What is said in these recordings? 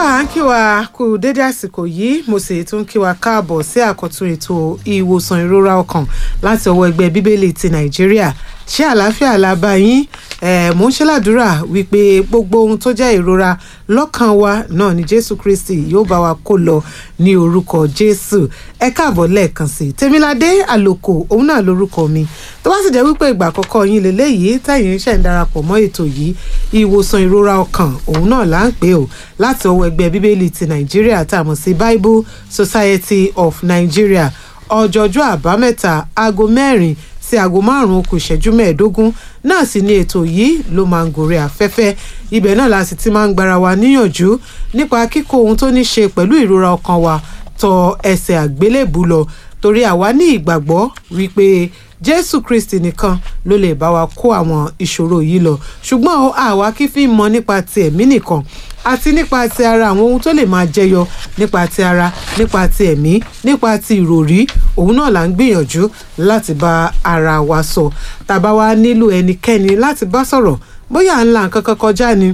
à ń kí wa kú dédé àsìkò yìí mo sì tún kí wa káàbọ̀ sí àkọ́tún ètò ìwòsàn ìrora ọkàn láti ọwọ́ ẹgbẹ́ bíbélì ti nàìjíríà ṣé àlàáfíà la bá yín eh, mò ń ṣèlàdúrà wípé gbogbo ohun tó jẹ́ ìrora lọ́kàn wa náà ni jésù kristi yóò bá wa kó lọ ní orúkọ jésù ẹ káàbọ̀ lẹ́ẹ̀kan sí i tèmiládé àlòkò òun náà lórúkọ mi tó bá sì jẹ́ wípé ìgbà àkọ́kọ́ yín lélẹ́yìí tẹ̀yìn ṣẹ̀ ń darapọ̀ mọ́ ètò yìí ìwòsàn ìrora ọkàn òun náà là ń pè ó láti ọwọ́ ẹgbẹ́ bíbélì ti nàìjíríà tá a mọ̀ sí bible society of nigeria ọjọ́jọ́ àbámẹ́ta aago mẹ́rin sí aago márùn-ún kù ìṣẹ́jú mẹ́ẹ̀ẹ́dógún náà sì ni ètò yìí ló máa ń gòrè afẹ́fẹ́ ibẹ̀ náà la sì ti máa ń gbára wa níyànjú nípa kíkó ohun tó ní ṣe pẹ̀lú ìrora ọkàn wa tọ ẹsẹ̀ àgbélébù lọ torí àwa ní ìgbàgbọ́ wípé jésù kristi nìkan ló lè bá wa kó àwọn ìṣòro yìí lọ ṣùgbọ́n àwa kì í fi mọ nípa ti ẹ̀mí nìkan àti nípa ti ara àwọn ohun tó lè máa jẹyọ nípa ti ara nípa ti ẹ̀mí nípa ti ìròrí òun náà là ń gbìyànjú láti bá ara wa sọ tàbá wa nílò ẹnikẹ́ni láti bá sọ̀rọ̀ bóyá à ń la nǹkan kan kọjá ni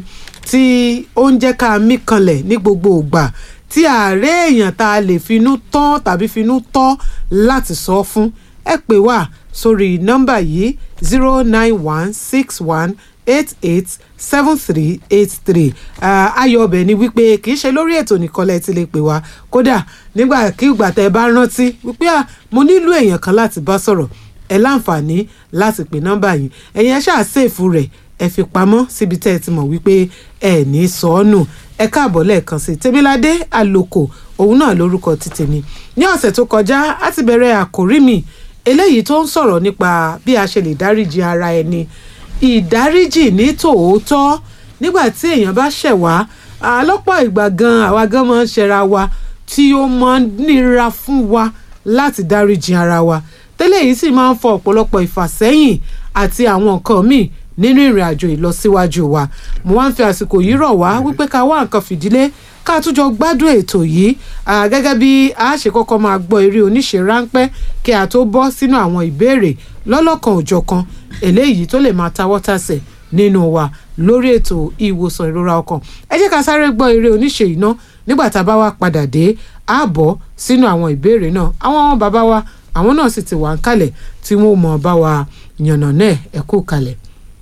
tí ó ń jẹ́ ká mí kanlẹ̀ ní gbogbo ìgbà tí ààrẹ èèyàn tá a lè finú tán tàbí finú tọ́ láti sọ fún ẹ pè wá sórí nọ́mbà yìí zero nine one six one eight eight seven three eight three ayọ̀ ọbẹ̀ ni wípé kì í ṣe lórí ètò nìkan lẹ́ẹ̀ ti lè pè wá kódà nígbà kí ìgbà tẹ́ ẹ bá rántí wípé mo nílò èèyàn kan láti bá sọ̀rọ̀ ẹ láǹfààní láti pè nọ́mbà yìí ẹ̀yin ẹ ṣáà ṣèfù rẹ̀ ẹ fi pamọ́ síbi tẹ́ ẹ ti mọ̀ wípé ẹ ní sọ ọ́ nù ẹ káàbọ̀ lẹ́ẹ̀kan sí tèmiládé àlòkò òun náà lórúkọ ti tèmi ní ọ̀sẹ̀ tó kọjá á ti bẹ̀rẹ̀ àkórí mi eléyìí tó ń sọ̀rọ̀ nípa bí a ṣe lè dáríji ara ẹni ìdáríjì ní tòótọ́ nígbà tí èèyàn bá ṣẹ̀ wá lọ́pọ̀ ìgbà gan àwa gan máa ń ṣẹra wa tí ó máa ń nira fún wa láti dáríji ara wa tẹ́lẹ̀ yìí sì máa ń fọ ọ̀pọ̀lọpọ̀ ìfàsẹ́yìn àti àwọn nǹkan míì nínú ìrìn àjò ìlọsíwájú wa mo wá ń fi àsìkò yìí rọ̀ wá wípé ká wá nǹkan fìdílé ká tún jọ gbádùn ètò yìí gẹ́gẹ́ bí a ṣe kọ́kọ́ máa gbọ́ eré oníṣe ráńpẹ́ kí a tó bọ́ sínú àwọn ìbéèrè lọ́lọ́kan òjọ̀kan eléyìí tó lè máa tawọ́ tàsẹ̀ nínú wa lórí ètò ìwòsàn ìrora ọkàn ẹ jẹ́ ká sáré gbọ́ eré oníṣe yìí ná nígbà tá a bá wá padà dé a bọ́ sínú àwọn ìbéèrè náà àwọn bàbá wa àwọn náà sì ti wà ń kalẹ̀ tí wọ́n mọ̀ bá wa yànnà náà ẹ kú kalẹ̀.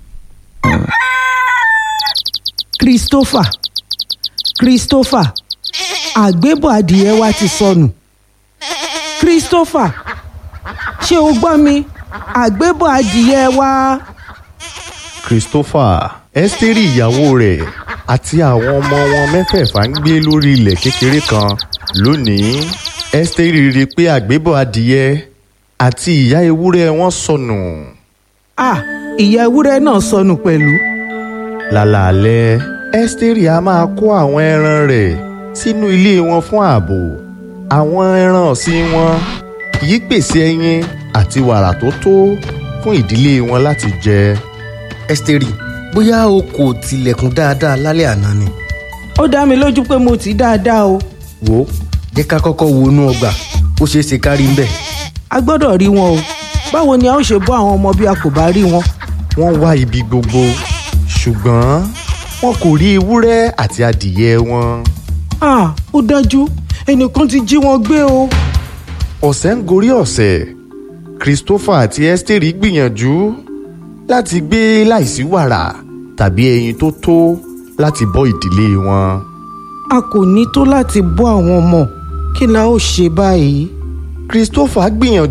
Christopher Christopher àgbébọ̀ adìyẹ wa ti sọnù Christopher ṣé o gbọ́ mi àgbébọ̀ adìyẹ wa. Christopher Ẹ́sítérì ìyàwó rẹ̀ àti àwọn ọmọ wọn mẹ́fẹ̀ẹ̀fà ń gbé lórí ilẹ̀ kékeré kan lónìí Ẹ́sítérì rí i pé àgbébọ̀ adìyẹ àti ìyá ewúrẹ́ wọn sọnù. ah ìyá ewúrẹ́ náà sọnù pẹ̀lú. lálàálẹ̀ Ẹ́sítérì a máa kó àwọn ẹran rẹ̀ sínú ilé wọn fún ààbò àwọn ẹran ọ̀sìn wọn kì í pèsè ẹyin àti wàrà tó tó fún ìdílé wọn láti jẹ. Ẹ́sítérì bóyá o kò tilẹ̀kùn dáadáa lálẹ́ àná ni. ó dá mi lójú pé mo ti dáadáa o. wò ó jẹ́ ká kọ́kọ́ wo inú ọgbà ó ṣeé ṣe ká rí ń bẹ̀. a gbọ́dọ̀ rí wọn o báwo ni a ó ṣe bọ́ àwọn ọmọ bí a kò bá rí wọn. wọ́n wá ibi gbogbo ṣùgbọ́n wọn kò rí ewúrẹ́ àti adìyẹ wọn. ah ó dájú ẹnìkan ti jí wọn gbé o. ọ̀sẹ̀ ń gorí ọ̀sẹ̀ Christopher àti Ẹ́sítérì gbìyànjú láti gbé láìsí wàrà tàbí ẹyin tó tó láti bọ́ ìdílé wọn. a kò ní tó láti bọ́ àwọn ọmọ kí la ó ṣe báyìí. Christopher gbìyànjú